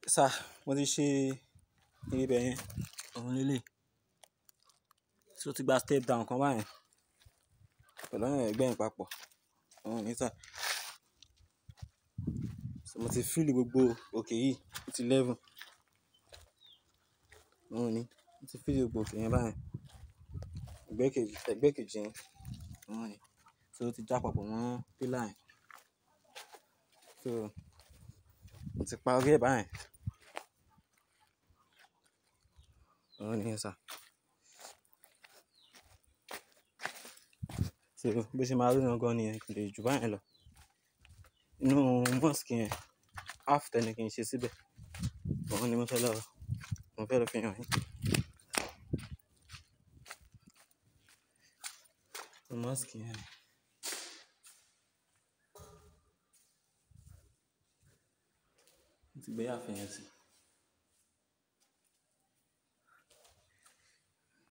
sà mo ti ṣe ibẹ̀ yẹn òun lélẹ̀ tí ó ti gba step down kan báyẹn pẹ̀lú àwọn ẹgbẹ́ yẹn papọ̀ òun ní sà so mo ti fill gbogbo òkè yìí ó ti level òun ní mo ti fill gbogbo òkè yẹn báyẹn ẹgbẹ́ kejì ẹgbẹ́ kejì yẹn òun ní so ó ti já papọ̀ mọ́ pillar yẹn so mo ti parí ẹ̀ báyẹn òun ní sà so bó ṣe máa rí gangan nìyẹn kò lè jù báyẹn lọ inú mosque yẹn half tẹ́ni kì í ṣe síbẹ̀ òun ni mo fẹ́ lọ mo fẹ́ lọ fi hàn yín. So mosque yẹn mo ti gbé àfihàn sí.